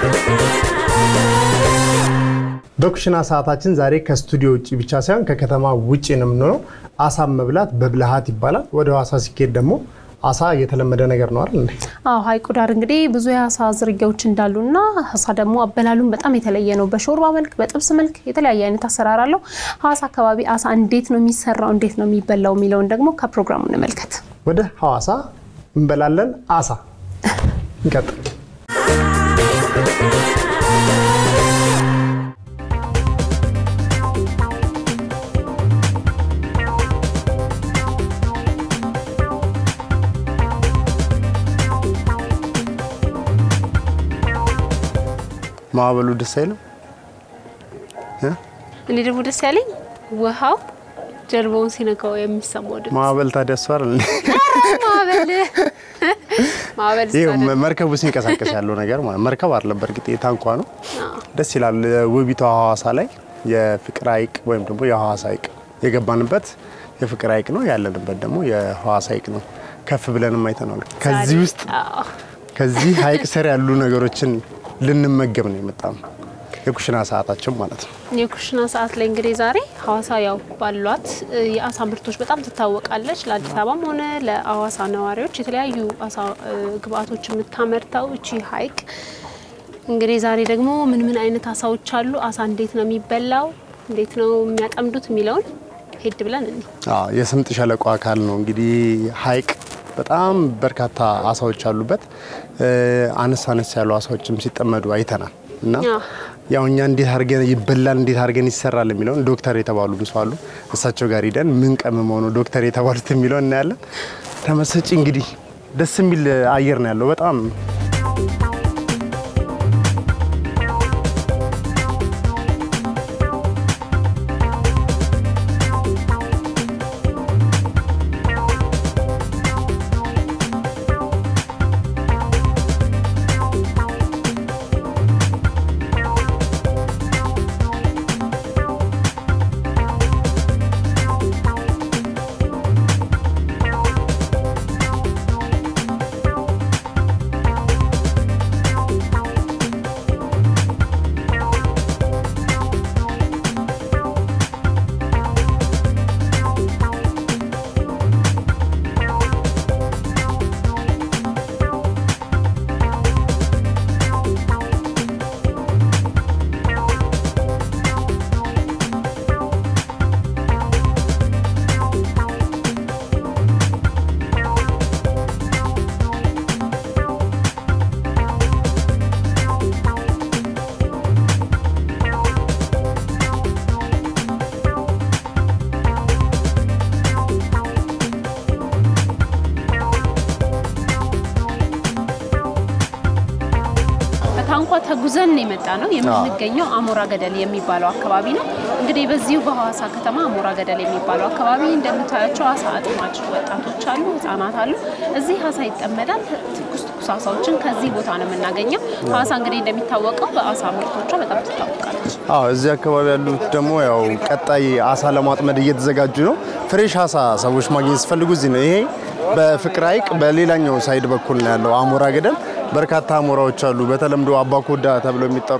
በኩሽና ሰዓታችን ዛሬ ከስቱዲዮ ውጭ ብቻ ሳይሆን ከከተማ ውጭ ነው የምንሆነው። አሳ መብላት በብልሃት ይባላል። ወደ ሐዋሳ ሲኬድ ደግሞ አሳ የተለመደ ነገር ነው አይደል? አዎ ሐይቁ ዳር እንግዲህ ብዙ የአሳ ዝርያዎች እንዳሉና አሳ ደግሞ አበላሉን በጣም የተለየ ነው። በሾርባ መልክ፣ በጥብስ መልክ የተለያየ አይነት አሰራር አለው። ሐዋሳ አካባቢ አሳ እንዴት ነው የሚሰራው፣ እንዴት ነው የሚበላው የሚለውን ደግሞ ከፕሮግራሙ እንመልከት። ወደ ሐዋሳ እንበላለን አሳ። እንቀጥል። ማዕበሉ ደስ አይልም? እኔ ደግሞ ደስ ያለኝ ውሃው ጀልባውን ሲነካው የሚሰማው ድምፅ። ማዕበል ታዲያ እሱ አይደል? ማዕበል ማዕበል ይሄ ስታደርግ መርከቡ ሲንቀሳቀስ ያለው ነገር ማለት መርከብ አይደለም፣ በእርግጥ የታንኳ ነው። ደስ ይላል። ውቢቷ ሐዋሳ ላይ የፍቅር ሐይቅ ወይም ደግሞ የሐዋሳ ሐይቅ የገባንበት የፍቅር ሐይቅ ነው፣ ያለንበት ደግሞ የሐዋሳ ሐይቅ ነው። ከፍ ብለንም አይተናል። ከዚህ ውስጥ አዎ። ከዚህ ሐይቅ ስር ያሉ ነገሮችን ልንመገብ ነው የመጣ ነው። የኩሽና ሰዓታችን ማለት ነው። የኩሽና ሰዓት ላይ እንግዲህ ዛሬ ሐዋሳ ያው ባሏት እ, የአሳ ምርቶች በጣም ትታወቃለች። ለአዲስ አበባም ሆነ ለሐዋሳ ነዋሪዎች የተለያዩ አሳ እ, ግብአቶች የምታመርተው እቺ ሐይቅ እንግዲህ ዛሬ ደግሞ ምን ምን አይነት አሳዎች አሉ፣ አሳ እንዴት ነው የሚበላው፣ እንዴት ነው የሚያጠምዱት የሚለውን ሄድ ብለን እኒ አዎ የስምጥ ሸለቆ አካል ነው እንግዲህ ሐይቅ በጣም በርካታ አሳዎች አሉበት። እ, አነስ አነስ ያሉ አሳዎችም ሲጠመዱ አይተናል እና አዎ። ያው እኛ እንዴት አድርገን ይበላል እንዴት አድርገን ይሰራል የሚለውን ዶክተር የተባሉ ሰው አሉ። እሳቸው ጋር ሂደን ምን ቀምመው ነው ዶክተር የተባሉት የሚለውን እናያለን። ተመሰጪ እንግዲህ ደስ የሚል አየር ነው ያለው በጣም በታንኳ ተጉዘን የመጣ ነው የምንገኘው አሞራ ገደል የሚባለው አካባቢ ነው። እንግዲህ በዚሁ በሐዋሳ ከተማ አሞራ ገደል የሚባለው አካባቢ እንደምታያቸው አሳ አጥማጭ ወጣቶች አሉ፣ ህጻናት አሉ። እዚህ አሳ ይጠመዳል። ትኩስ ትኩስ አሳዎችን ከዚህ ቦታ ነው የምናገኘው። ሐዋሳ እንግዲህ እንደሚታወቀው በአሳ ምርቶቿ በጣም ትታወቃለች። አዎ እዚህ አካባቢ ያሉት ደግሞ ያው ቀጣይ አሳ ለማጥመድ እየተዘጋጁ ነው። ፍሬሽ አሳ ሰዎች ማግኘት ሲፈልጉ እዚህ ነው። ይሄ በፍቅር ሐይቅ በሌላኛው ሳይድ በኩል ነው ያለው አሞራ ገደል። በርካታ አሞራዎች አሉ። በተለምዶ አባኮዳ ተብለው የሚጠሩ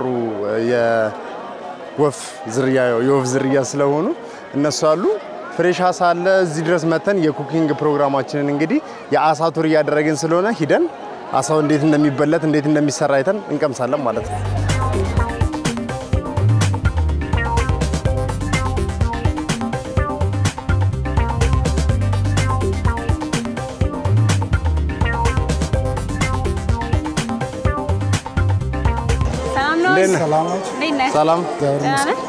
የወፍ ዝርያ የወፍ ዝርያ ስለሆኑ እነሱ አሉ። ፍሬሽ አሳ አለ። እዚህ ድረስ መተን የኩኪንግ ፕሮግራማችንን እንግዲህ የአሳ ቱር እያደረግን ስለሆነ ሂደን አሳው እንዴት እንደሚበለት እንዴት እንደሚሰራ አይተን እንቀምሳለን ማለት ነው። ሰላም ነው? እንዴት ነህ? እንዴት ነህ? ሰላም ደህና ነህ?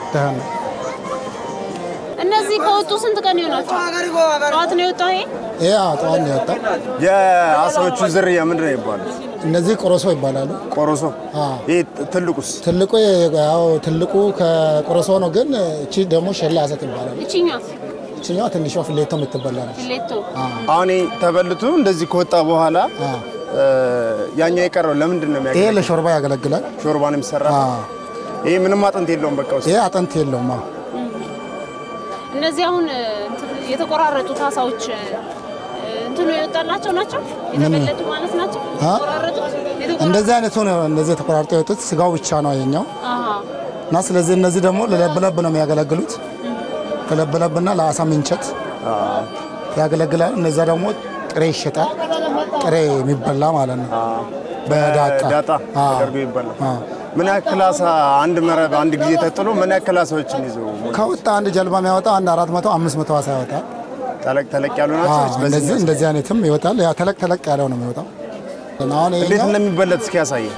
እነዚህ ከወጡ ስንት ቀን ይሆናቸው? ጠዋት ነው የወጣው ይሄ? ይሄ ጠዋት ነው የወጣው። የአሳዎቹ ዝርያ ምንድን ነው ይባላል? እነዚህ ቆሮሶ ይባላሉ። ቆሮሶ። አዎ። ይህ ትልቁስ? ትልቁ ያው ትልቁ ከቆሮሶ ነው፣ ግን እቺ ደግሞ ሸላ አሰጥ ይባላል። ይችኛው እችኛዋ ትንሿ ፍሌቶ የምትበላ ነች። ፊሌቶ አሁን ይሄ ተበልቶ እንደዚህ ከወጣ በኋላ አዎ። እ፣ ያኛው የቀረው ለምንድን ነው ይሄ የሚያገለግለው? ለሾርባ ያገለግላል። ሾርባ ነው የሚሰራ። አዎ። ይሄ ምንም አጥንት የለውም። በቃ ውስጥ ይሄ አጥንት የለውም። አዎ። እነዚህ አሁን እ, እንትን የተቆራረጡት አሳዎች እ, እንትኑ የወጣላቸው ናቸው የተበለጡ ማለት ናቸው። አ? የተቆራረጡት የተቆራረጡት? እንደዚህ አይነቱ ነው እንደዚህ ተቆራርጦ የወጡት ስጋው ብቻ ነው የኛው አሃ እና ስለዚህ እነዚህ ደግሞ ለለብለብ ነው የሚያገለግሉት። ለለብለብና ለአሳ ምንቸት ያገለግላል። እነዚያ ደግሞ ጥሬ ይሸጣል። ጥሬ የሚበላ ማለት ነው። በዳጣ ዳጣ አዎ። ተደርጎ ይባላል። አዎ። ምን ያክል አሳ አንድ መረብ አንድ ጊዜ ተጥሎ ምን ያክል አሳዎችን ይዞ ከወጣ አንድ ጀልባ የሚያወጣ አንድ አራት መቶ አምስት መቶ አሳ ያወጣል። ተለቅ ተለቅ ያሉ ናቸው? አዎ፣ ወይስ በዚህ እንደዚህ ነው? እንደዚህ አይነትም ይወጣል። ያ ተለቅ ተለቅ ያለው ነው የሚወጣው። አሁን እንዴት ይሄኛው እንደሚበለት እስኪ ያሳየ።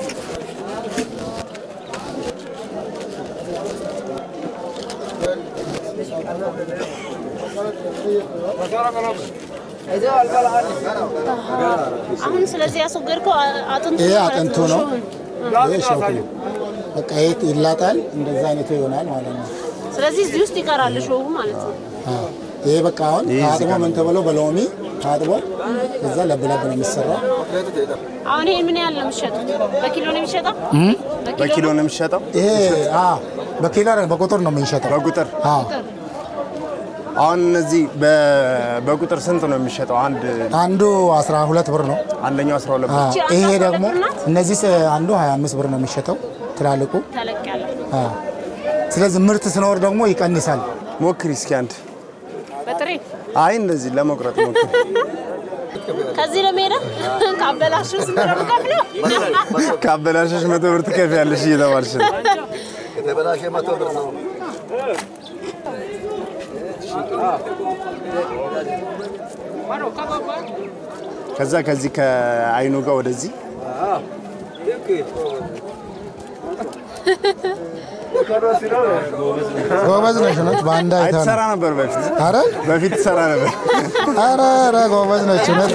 አሁን ስለዚህ ያስወገድከው አ- አጥንቱ ይሄ ማለት አጥንቱ ነው። ሾውን። ይሄ ሾኩ ነው። በቃ ይሄ ይላጣል። እንደዛ አይነቱ ይሆናል ማለት ነው። ስለዚህ እዚህ ውስጥ ይቀራል ሾው ማለት ነው። አዎ። ይሄ በቃ አሁን ይሄ እዚህ ታጥቦ ጋር ምን ተብሎ በሎሚ ታጥቦ እዛ ለብለብ ነው የሚሰራው። አሁን ይሄ ምን ያህል ነው የሚሸጡት? በኪሎ ነው የሚሸጠው? በኪሎ ነው የሚሸጠው? ይሄ አዎ፣ በኪሎ አይደለም፣ በቁጥር ነው የምንሸጠው። በቁጥር አዎ አሁን እነዚህ በ- በቁጥር ስንት ነው የሚሸጠው? አንድ አንዱ 12 ብር ነው። አንደኛው 12 ብር። አዎ። እቺ ይሄ አንዷ ደግሞ ሁለት ብር ናት? እነዚህ ስ- አንዱ 25 ብር ነው የሚሸጠው ትላልቁ። ተለቅ ያለ አዎ። ስለዚህ ምርት ስኖር ደግሞ ይቀንሳል። ሞክሪ እስኪ አንድ። በጥሬ አይ እንደዚህ ለመቁረጥ ሞክሪ። ከዚህ ለመሄደ ካበላሹ ስንት ነው የምከፍለው? ካበላሸሽ መቶ ብር ትከፍያለሽ እየተባልሽ ነው። የተበላሸ መቶ ብር ነው። ከዛ ከዚህ ከአይኑ ጋር ወደዚህ ጎበዝ ነሽ እውነት በአንድ አይ አይተህ ትሰራ ነው። ነበር በፊት ኧረ በፊት ትሰራ ነበር። ኧረ ኧረ ጎበዝ ነች እውነት።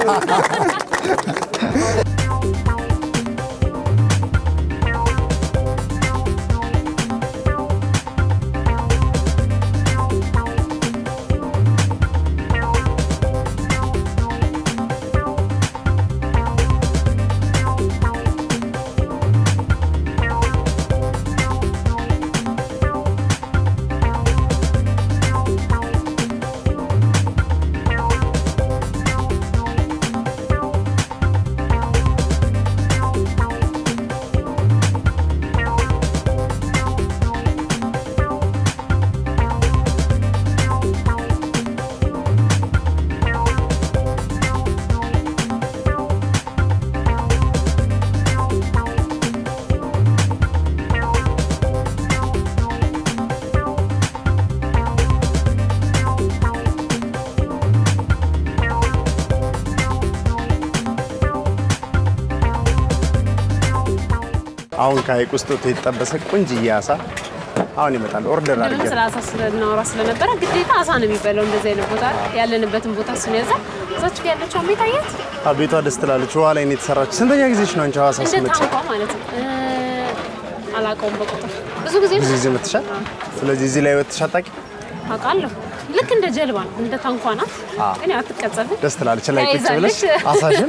አሁን ከሀይቅ ውስጥ ወጥቶ የተጠበሰ ቆንጅዬ አሳ አሁን ይመጣል። ኦርደር ምንም አድርገን ስለ አሳ ስለናወራ ስለነበረ ግዴታ አሳ ነው የሚበላው። እንደዚህ አይነት ቦታ ያለንበትን ቦታ እሱን ያዛ እዛች ጋ ያለችው አሜት አያት አ፣ ቤቷ ደስ ትላለች። ውሃ ላይ ነው የተሰራች። ስንተኛ ጊዜሽ ነው አንቺ ሐዋሳ እንደ ስትመጪ? ታንኳ ማለት ነው። እ፣ አላውቀውም በቁጥር ብዙ ጊዜ ብዙ ጊዜ መጥተሻል። ስለዚህ እዚህ ላይ ወጥተሽ አታውቂ? አውቃለሁ። ልክ እንደ ጀልባ ነው፣ እንደ ታንኳ ናት። ግን ያው አትቀጸፍም። ደስ ትላለች። ላይ ቁጭ ብለሽ ተያይዛለች። አሳሽን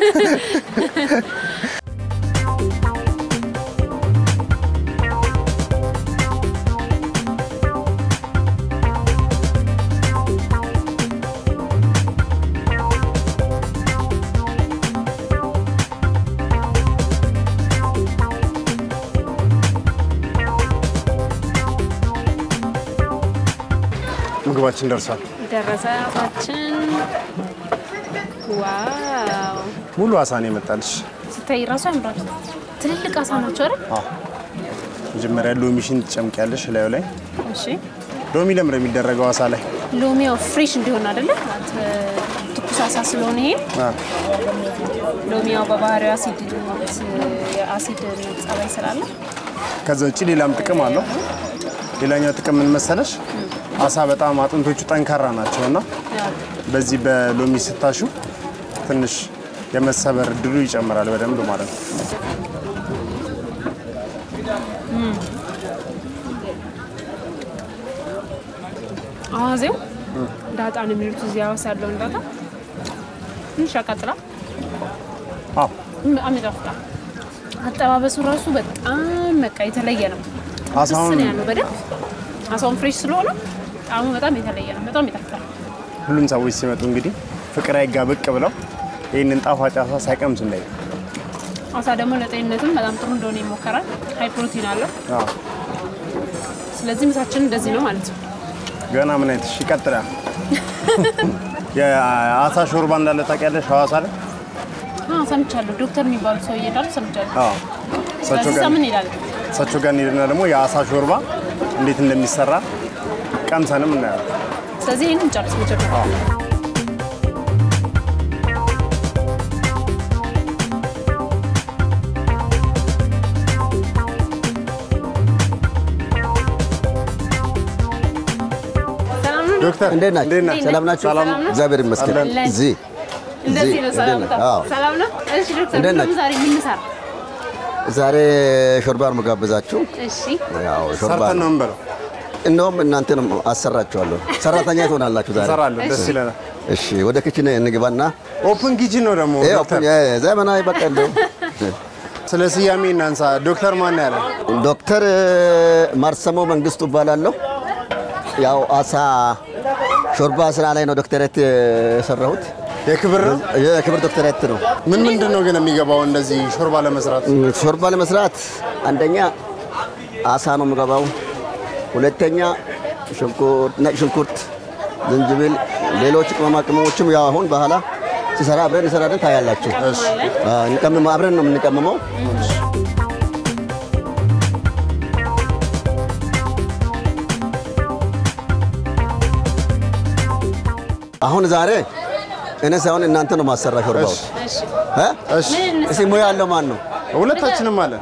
ምግባችን ደርሷል። ደረሰ አሳችን። ዋው ሙሉ አሳ ነው የመጣልሽ። ስታይ ራሱ ያምራል። ትልልቅ አሳ ናቸው አይደል? አዎ። መጀመሪያ ሎሚሽን ትጨምቂያለሽ ላዩ ላይ። እሺ ሎሚ ለምን ነው የሚደረገው አሳ ላይ? ሎሚያው ፍሬሽ እንዲሆን አይደለ? ማለት ትኩስ አሳ ስለሆነ ይሄ አ፣ ሎሚያው በባህሪው አሲድ የአሲድ ጸባይ ስላለ ከዛ ውጭ ሌላም ጥቅም አለው። ሌላኛው ጥቅም ምን መሰለሽ? አሳ በጣም አጥንቶቹ ጠንካራ ናቸው እና ያው በዚህ በሎሚ ስታሹ ትንሽ የመሰበር እድሉ ይጨምራል በደንብ ማለት ነው። አዋዜው ዳጣ ነው የሚሉት እዚህ ሐዋሳ ያለውን ዳጣ ትንሽ ያቃጥላል፣ አዎ በጣም ይጣፍጣል። አጠባበሱ ራሱ በጣም በቃ የተለየ ነው። አሳውን ስን ያለው በደንብ አሳውን ፍሬሽ ስለሆነ ጣዕሙ በጣም የተለየ ነው። በጣም ይጣፍጣል። ሁሉም ሰዎች ሲመጡ እንግዲህ ፍቅር ሐይቅ ጋር ብቅ ብለው ይህንን ጣፋጭ አሳ ሳይቀምሱ እንዳይ አሳ ደግሞ ለጤንነትም በጣም ጥሩ እንደሆነ ይሞከራል። ሀይ ፕሮቲን አለው። ስለዚህ ምሳችን እንደዚህ ነው ማለት ነው። ገና ምን አይነት እሺ፣ ይቀጥላል። የአሳ ሾርባ እንዳለ ታውቂያለሽ? ሐዋሳ ላይ አዎ ሰምቻለሁ። ዶክተር የሚባሉ ሰው እየዳሉ ሰምቻለሁ። አዎ። እሳቸው ስለዚህ ጋር ምን ይላል? እሳቸው ጋር እንሄድና ደግሞ የአሳ ሾርባ እንዴት እንደሚሰራ ቀምሰንም እናያለን። ስለዚህ ይህንን ጨርስ መጀመሪያ ሰላም ነው? ዶክተር እንዴት ናችሁ? እንዴት ነህ? ሰላም ናችሁ? ሰላም ነው? እግዚአብሔር ይመስገን። አለን። እዚህ እንደዚህ ነው እዚህ ሰላምታ። እንዴት ነህ? አዎ። ሰላም ነው? እሺ ዶክተር እንዴት ምንም ናችሁ? ዛሬ የምንሰራ ዛሬ ሾርባ ነው የምጋብዛችሁ። እሺ ያው ሾርባ ሰርተን ነው ነው። የምንበለው። እንደውም እናንተንም አሰራችኋለሁ። ሰራተኛ ትሆናላችሁ ዛሬ። እንሰራለን። ደስ ይለናል። እሺ፣ ወደ ኪችን እንግባና ኦፕን ኪችን ነው ደግሞ ይሄ ዶክተር። ኦፕን የ- ዘመናዊ በቃ እንደው ስለ ስያሜ እናንሳ። ዶክተር ማን ያለ? ዶክተር ማርሰሞ መንግስቱ እባላለሁ። ያው አሳ ሾርባ ስራ ላይ ነው ዶክተሬት የሰራሁት። የክብር ነው። የክብር ዶክተሬት ነው። ምን ምንድን ነው ግን የሚገባው እንደዚህ ሾርባ ለመስራት? ሾርባ ለመስራት አንደኛ አሳ ነው የምገባው። ሁለተኛ ሽንኩርት፣ ነጭ ሽንኩርት፣ ዝንጅብል፣ ሌሎች ቅመማ ቅመሞችም ያው አሁን በኋላ ሲሰራ አብረን እንሰራለን ታያላችሁ። አዎ፣ እንቀምመው አብረን ነው የምንቀምመው። አሁን ዛሬ እኔ ሳይሆን እናንተ ነው ማሰራ ሾርባው እሺ እ? እሺ እስኪ ሙያ ያለው ማን ነው? ሁለታችንም አለን።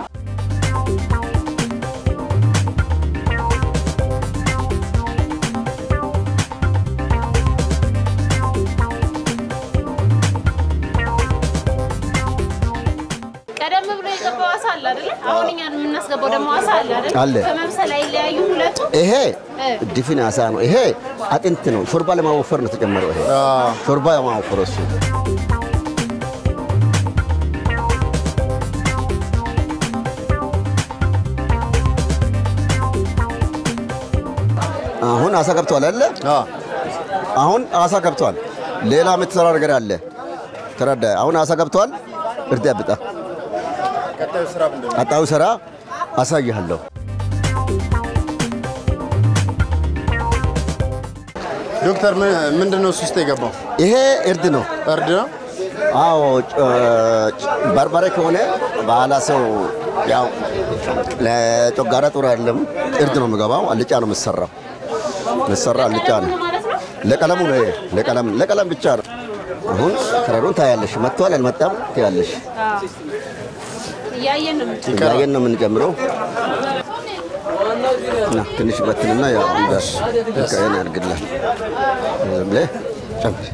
ቀደም ብሎ የገባው አሳ አለ አይደለ? አሁን እኛ የምናስገባው ደግሞ አሳ አለ አይደለ? አለ። በመብሰል አይለያዩ ሁለቱ። ይሄ ድፍን አሳ ነው። ይሄ አጥንት ነው። ሾርባ ለማወፈር ነው ተጨመረው። ይሄ ሾርባ ለማወፈር እሱ አሁን አሳ ገብቷል አይደለ? አዎ። አሁን አሳ ገብቷል። ሌላ የምትሰራ ነገር አለ። ተረዳ። አሁን አሳ ገብቷል። እርድ ያብጣ። ቀጣዩ ስራ ምንድን ነው? ቀጣዩ ስራ አሳይሃለሁ። ዶክተር ምን- ምንድን ነው እሱ ውስጥ የገባው? ይሄ እርድ ነው። እርድ ነው። አዎ ጭ- ጭ- በርበሬ ከሆነ ባህላ ሰው ያው ለጮጋራ ጥሩ አይደለም። እርድ ነው የምገባው። አልጫ ነው የምሰራው። የምሰራ አልጫ ነው። ማለት ነው። ለቀለሙ ነው ይሄ። ለቀለም ለቀለም ብቻ ነው። አሁን ከረሩን ታያለሽ። መጥቷል አልመጣም ትያለሽ። እያየን ነው የምንጨ- እያየን ነው የምንጨምረው። እና ትንሽ በትንና ያው እንዳስ ከእኔ ያድርግላል። ዝም ብለህ ጨምር።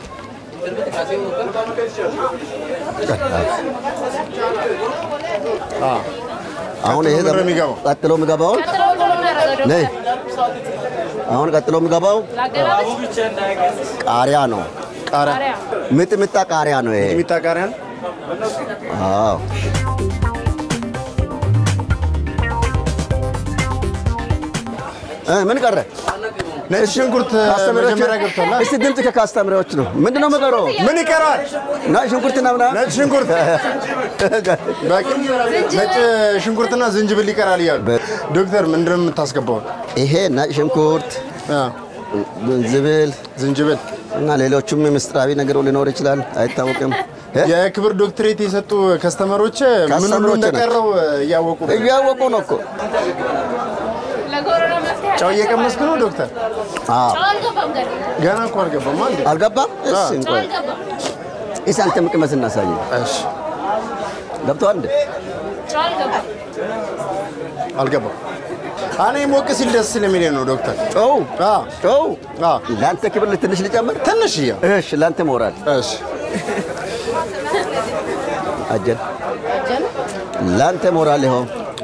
አሁን ይሄ ቀጥሎ ምንድን ነው የሚገባው? ቀጥሎ የሚገባውን ቀጥሎ ምንድን ነው የምናደርገው ነይ። ዶክተር? አሁን ቀጥሎ የሚገባው ላገላበጥ? ቃሪያ ነው። ቃሪያ ቃሪያ። ምጥምጣ ቃሪያ ነው ይሄ። የሚጣ ቃሪያ ነው። አዎ እ ምን ቀረ? ነጭ ሽንኩርት ካስተምሪዎች መጀመሪያ ገብቷል። እስቲ ድምፅ ከካስተምሪዎች ነው። ምንድን ነው የምቀረው? ምን ይቀራል? ነጭ ሽንኩርትና ምናምን ነጭ ሽንኩርት በቂ ነጭ ሽንኩርትና ዝንጅብል ይቀራል እያሉ ዶክተር ምንድን ነው የምታስገባው? ይሄ ነጭ ሽንኩርት፣ አ፣ ዝንጅብል ዝንጅብል እና ሌሎችም ምስጢራዊ ነገሩ ሊኖር ይችላል፣ አይታወቅም። እ? የክብር ዶክትሬት የሰጡ ከስተመሮች ምን ሁሉ ከስተመሮች እንደቀረው እያወቁ ነው። እያወቁ ነው እኮ። ለኮሮና መፍትሄ ጨው እየቀመስክ ነው ዶክተር? አዎ ጨው አልገባም ገና። ገና እኮ አልገባም አንዴ። አልገባም። እሺ ጨው እንቆይ አልገባም። እስኪ አንተ ቅመስ እናሳይ። እሺ ገብቶሃል እንዴ? ጨው አልገባም። አልገባም። እኔ ሞቅ ሲል ደስ ስለሚለኝ ነው ዶክተር። ጨው አ ጨው አ ለአንተ ክብር ትንሽ ልጨምር። ትንሽ እያ እሺ ለአንተ ሞራል እሺ አጀል ለአንተ ሞራል ይኸው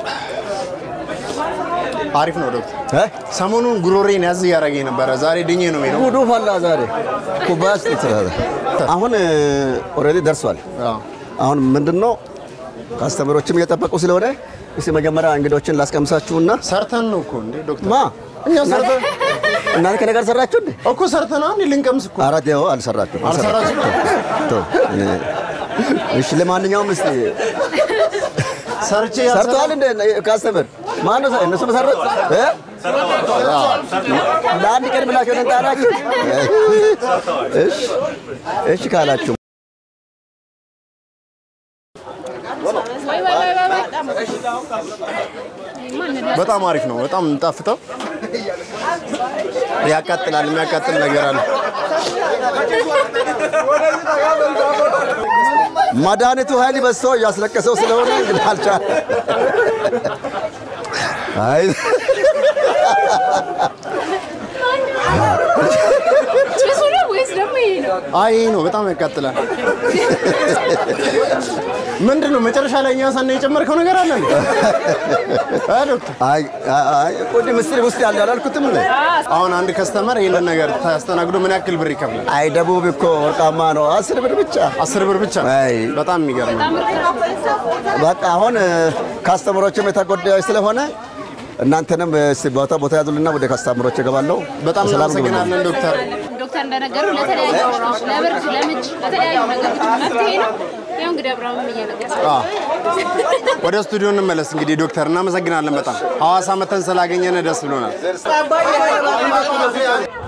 አሪፍ ነው ዶክተር። እ? ሰሞኑን ጉሮሬን ያዝ እያደረገኝ ነበረ። ዛሬ ድኜ ነው የምሄደው። ጉዱ ፈላ ዛሬ ኩባያ ውስጥ ይችላል። አሁን ኦልሬዲ ደርሷል። አ አሁን ምንድን ነው ካስተመሮችም እየጠበቁ ስለሆነ እስቲ መጀመሪያ እንግዶችን ላስቀምሳችሁና ሰርተን ነው እኮ እንዴ ዶክተር። ማ እኛ ሰርተን እናንተ ከነገር ሰራችሁ እንዴ? እኮ ሰርተና እንዴ ልንቀምስ እኮ አራት ያው አልሰራችሁም። አልሰራችሁም? ተው፣ እኔ- እሺ ለማንኛውም እስቲ ሰርቼ ሰርተዋል እንደ ካስተምር ማነው ሰ- እነሱ መሰረት እ? ለአንድ ቀን ብላችሁ ነው ጣላችሁ? እሺ እሺ ካላችሁ ወይ ወይ ወይ ወይ ወይ ማን ላ- በጣም አሪፍ ነው። በጣም ጣፍጠው ያቃጥላል። የሚያቃጥል ነገር አለ። መድኃኒቱ ኃይል በዝቶ እያስለቀሰው ስለሆነ እንግዲህ አልቻለም። አይ ጭሱ ነው ወይስ ደግሞ ይሄ ነው? አይ ይሄ ነው በጣም ያቃጥላል። ምንድን ነው መጨረሻ ላይ እኛ ሳና የጨመርከው ነገር አለ እንዴ? አ ዶክተር አይ አይ ቆዲ ምስጢር ውስጥ ያለ አላልኩትም እንዴ? አሁን አንድ ከስተመር ይሄንን ነገር ታስተናግዶ ምን ያክል ብር ይከፍላል? አይ ደቡብ እኮ ወርቃማ ነው። አስር ብር ብቻ። አስር ብር ብቻ። አይ በጣም የሚገርም ነው። በቃ አሁን ካስተመሮችም የተጎዳዩ ስለሆነ እናንተንም እስቲ ቦታ ቦታ ያዙልና ወደ ካስተመሮች እገባለሁ። በጣም ሰላም ግቡ። እናመሰግናለን ዶክተር። ዶክተር እንደነገሩ ለተለያዩ ወራዎች ለብርድ፣ ለምች፣ ለተለያዩ ነገሮች መፍትሄ ነው። ያው እንግዲህ አብርሃምም እየነገሰ አዎ። ወደ ስቱዲዮ እንመለስ እንግዲህ ዶክተር፣ እናመሰግናለን በጣም ሐዋሳ መተን ስላገኘን ደስ ብሎናል።